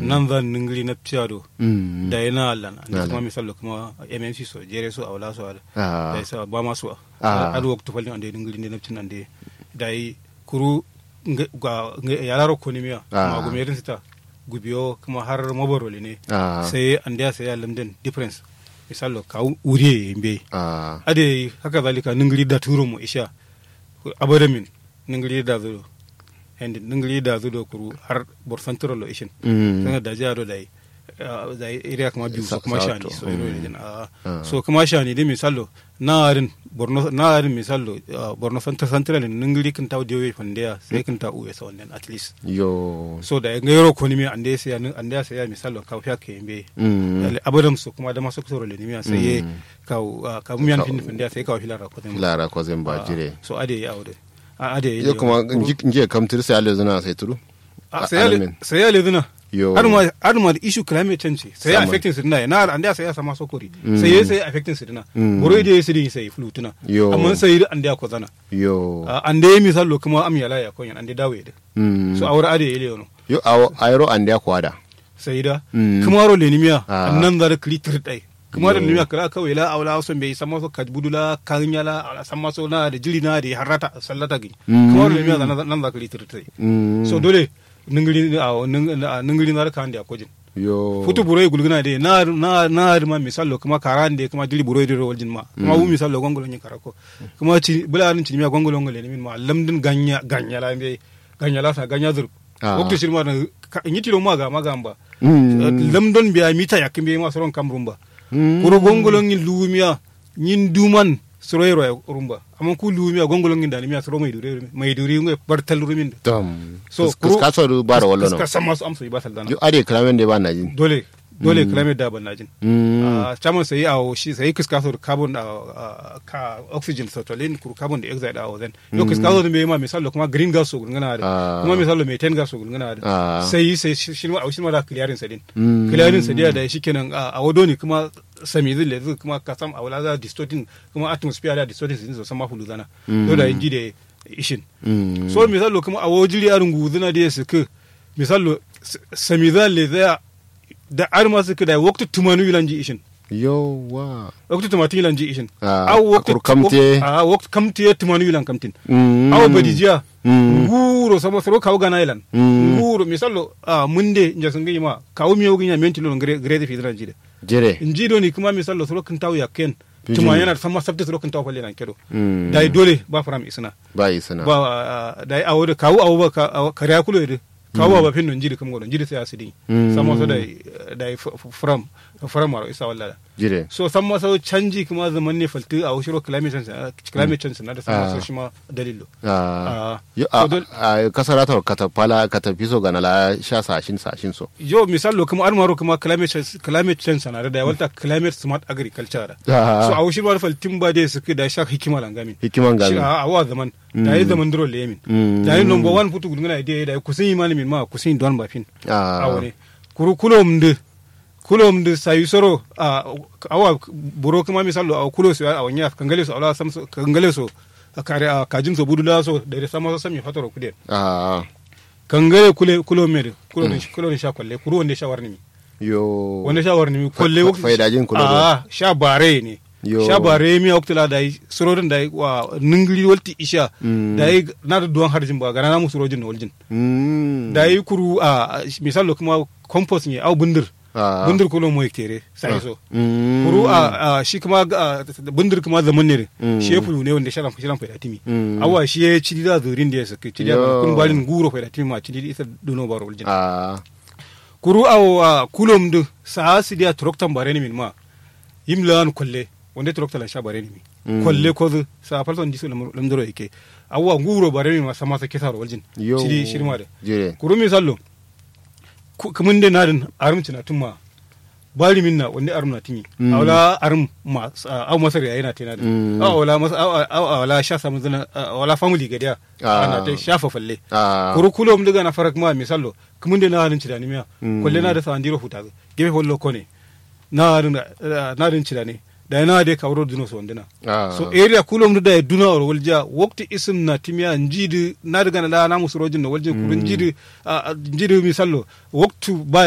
nan zan ningiri na piyado Mm. da yana allan Nala. da kuma misalo kuma mmc so jere so awla so ada Ah. da isa ba masu Ah. adu waktu falin ande ningiri ne napcin ande da yi kuru nge- ga nge- yararo ko ni miya Ah. ma gumerin sita gubiyo kuma har mabarole ne Ah. sai ande ya sai lamden difference misalo ka uriye yimbe Ah. ade haka zalika ningiri da turo mu isha abadamin ningiri da zudo and ningiri da zudo kuru har borsantoro lo ishin Mm. sanga da jaro da yi ah, da yi area kuma biyu Sa- so kuma sato. shani so iro ne ah Ah. so kuma shani dai misalo narin borno narin misalo ah, borno central central ne ningiri kan taw dewe fandeya sai kan ta uwe sa wannan at least Yo. so da ngayro ko ni mi ande sai ande sai misalo ka fiya ke mbe Mm. abadam su kuma da masu kusuro le nimiya sai ye Mm. ka ah, ka mu yan fin fin da sai ka filara ko dem Lara ko zan ba jire. so ade ya aude a ade Yo kuma nje kamtir sai ale zuna sai turu. sai ya alamin. sai ya le dina Yo. har ma har ma da issue climate change sai ya Sama. affecting su dina na ande sai ya sama sokori sai ya sai affecting su dina Mm. boro ide sai din sai flutuna Yo. amma sai ande ko zana Yo. ande misalo kuma am yala ya ko yan ande dawe de Mm. so awra ade ile yono Yo awo ayro ande kwada. sai da Mm. kuma ro le nimiya Ah. annan zar klitir dai kuma da Yo. nimiya kala kawai la awla so be sama so kadbudula kanyala ala sama so na da jili na da harata sallata gi Mm. kuma ro le nimiya nan nan za klitir dai Mm. so dole ningiri a ningiri na kan da kojin Yo. futu buroi gulguna de na na na ma misalo kuma karan de kuma dili buroi de waljin ma kuma wu misalo gongolo ni karako kuma ci bula nin ci mi gongolo ngole ni min ma lamdin ganya ganya la be ganya la sa ganya zur Ah. waktu shirma na nyiti lo maga magamba Mm. lamdon biya mita yakimbe ma soron kamrumba Mm. kuro gongolo ngin lumiya nyin duman soroyro ya rumba amma ku lumiya gongolo ngin dani miya soro mai dure mai dure ngwe bartal rumin Dam. So, So kuru- ka so du bara wallo no. ka sama su amsa ba saldana Yo ade kramen de ba na jin. dole dole climate da ban najin Mm. a caman sai a shi sai kiska so carbon a ka oxygen so tolin kur carbon dioxide a wazen yo kiska so me ma misalo kuma green gas so gungana da Ah. kuma misalo methane gas so gungana Ah. da sai sai shi shi ma shi ma da clearing sadin Mm. clearing sadin da shi kenan a wado ne kuma sami zai le kuma ka sam a wala za distorting kuma atmosphere da distorting sin so sama hulu zana to da inji da ishin Mm. so misalo kuma a wajiri a rungu zina da ya suka misalo s- sami zan le zaya da arma suka da waktu tumanu yilanji ishin Yo wa. waktu tumatu yilanji ishin Ah, Aw waktu akur kamte. a waktu kamte tumanu yilan kamtin Mm. aw badijiya Mm. nguro sama soro kaw gana yilan Mm. nguro misalo a munde nja sunga yima kaw mi yogi nya menti lo ngre ngre de fidran jide Jere. njido ni kuma misalo soro kan taw yakken Pidgin. tuma yana sama sabta soro kan taw falle nan kedo Mm. dai dole ba faram isna Ba yi sana. ba ah, dai awo da kawo awo ba ka- awo- kariya kulo yede kawo ba fin non jiri kam godon jiri sai asidi Mm. sama so dai dai f- f- from from maro isa walla Jire. so sama so canji kuma zaman ne falti a shiro climate change ah, climate change na da sama Ah. so shi ma dalilo Ah. Ah. Yo So a dol- a kasara ta kata pala kata piso gana la sha sashin sashin so. yo misalo kuma almaro kuma climate change climate change na da walta climate smart agriculture da Ah. so a shiro faltin ba dai suke da sha hikima langamin Hikiman gami. Shi a awa zaman da yi zaman duro lemin Mm. da yi number one putu gudungana idea da yi kusin imani min ma kusin don bafin Ah. awone kuru kulom de kulom de sayu soro a awa buro kuma misalo a kulo su a wanya kangale su ala sam so- kangale so a kare a kajin so budula so da da sama so sami fatoro kude Ah. kangale kule kulo mere kulo ne kulo ne sha kwalle kuru wanda sha warni mi Yo. wanda sha warni mi kwalle Fa- faidajin kulo do. a sha bare ne Yo. sha bare mi oktala da yi surodin da yi wa ningiri walti isha Mm. da yi na da duwan harjin ba gana na mu surojin na waljin Mm. da yi kuru a misalo kuma compost ne au bundir Ah. bundir kulo mo tere sai so Mm. kuru a a shi kuma a, bundir kuma zaman ne Mm. shi ya fulu ne wanda sharan shiran faida timi Mm. awa shi ya ci da zurin da ya saka ci da Yo. kun balin guro faida timi ma ci da isa duno baro waljin Ah. kuru a kulom du sa si dia troktan bare ni min ma yimlan kolle wanda troktan la sha bare ni mi Mm. kolle ko zu sa falton disu lamdoro yake awa guro bare ni ma sama sa kesaro waljin Yo. ci di shirma da Jire. kuru mi sallo kamun da nadin arum cina tun ma bari min na wanda arum na timi Mm. awla arum ma aw masar yayi na tina Mm. da awla mas awla sha samu zana awla family gadiya Ah. ana ta shafa falle Ah. kuru kulo mu daga na farak ma misallo kamun da nadin cina ni miya Mm. kolle na da sa andiro huta gebe hollo kone na nadin cina ne da na de kawro duno so ndina Ah. so area kulom da duna or walja wakti isim na timiya njidi na daga na la na musurojin na waljin kurun njidi njidi misallo waktu ba